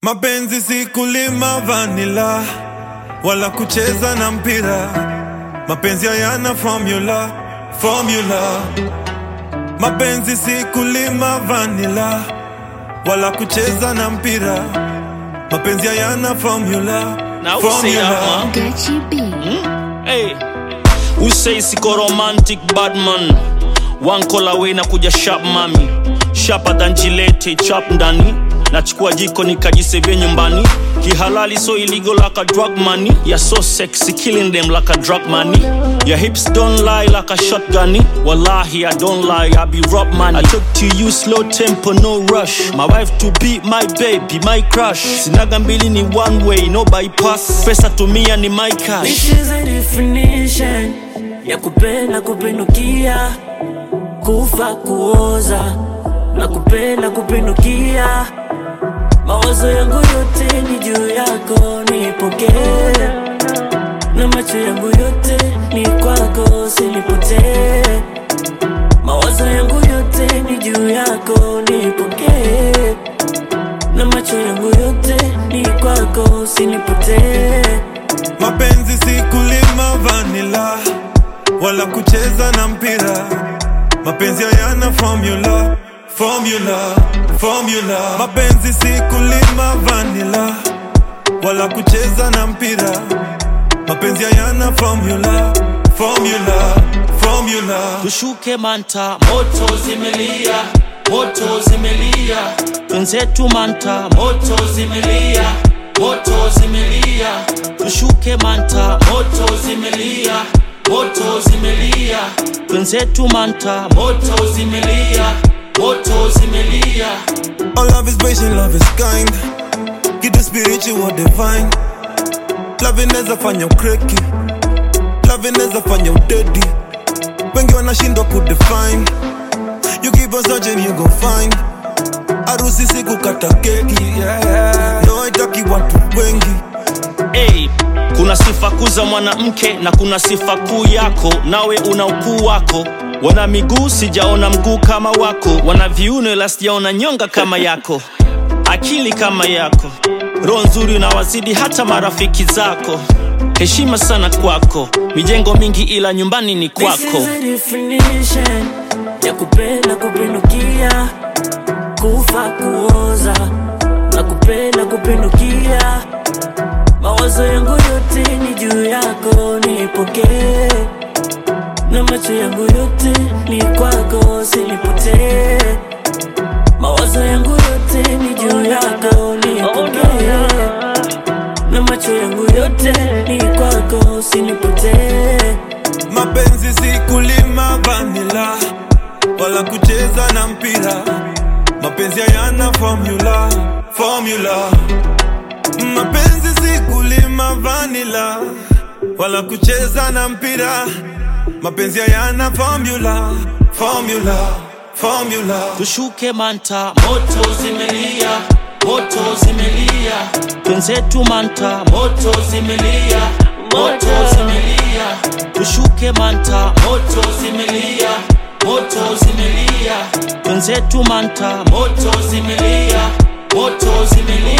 Mapenzi si kulima vanila wala kucheza na mpira. Mapenzi hayana formula, formula. Mapenzi si kulima vanila wala kucheza na mpira. Mapenzi hayana formula, Now who say that, formula. man? Gachi B. Hey, who say siko romantic bad man? One call away na kuja sharp mami, sharper than Gillette chap ndani. Nachukua jiko nikajisevia nyumbani, kihalali so illegal like a drug money. You're so sexy, killing them like a drug money. Your hips don't lie like a shotgun. Wallahi, I don't lie, I be rob money. I took to you slow tempo, no rush. My wife to be my baby, my crush. Sinaga mbili ni one way, no bypass. Pesa tumia ni my cash. This is a definition ya kupenda kupindukia, kufa kuoza na kupenda kupindukia. Mawazo yangu yote ni juu yako, nipokee na macho yangu yote ni kwako, usinipotee. Mawazo yangu yote ni juu yako, nipokee na macho yangu yote ni kwako, usinipotee. Mapenzi si kulima vanila wala kucheza na mpira. Mapenzi hayana formula, formula, formula. Mapenzi si kulima vanila wala kucheza na mpira. Mapenzi hayana formula, formula, formula. tushuke manta moto zimelia moto zimelia wenzetu manta moto zimelia moto zimelia tushuke manta moto zimelia moto zimelia wenzetu manta moto zimelia moto zimelia All love is patient, love is kind. Kitu spiritual divine. Love inaweza fanya ukreki, love inaweza fanya udedi. Wengi wanashindwa kudefine. You keep on searching, you go find. Harusi si kukata keki, no haitaki watu wengi. Hey, kuna sifa kuu za mwanamke na kuna sifa kuu yako, nawe una ukuu wako. Wana miguu sijaona mguu kama wako, wana viuno ila sijaona nyonga kama yako, akili kama yako, roho nzuri unawazidi hata marafiki zako. Heshima sana kwako, mijengo mingi ila nyumbani ni This kwako. is a definition ya kupenda kupindukia, kufa kuoza na kupenda kupindukia. Mawazo yangu yote ni juu yako, nipokee na macho yangu yote ni kwako, usinipotee. Mawazo yangu yote ni juu yako, nipokee na macho yangu yote ni kwako, usinipotee. Mapenzi si kulima vanila wala kucheza na mpira. Mapenzi hayana formula, formula. Mapenzi si kulima vanila wala kucheza na mpira. Mapenzi hayana formula, formula, formula. tushuke manta moto zimelia moto zimelia wenzetu manta moto zimelia moto zimelia tushuke manta moto zimelia moto zimelia wenzetu manta moto zimelia moto zimelia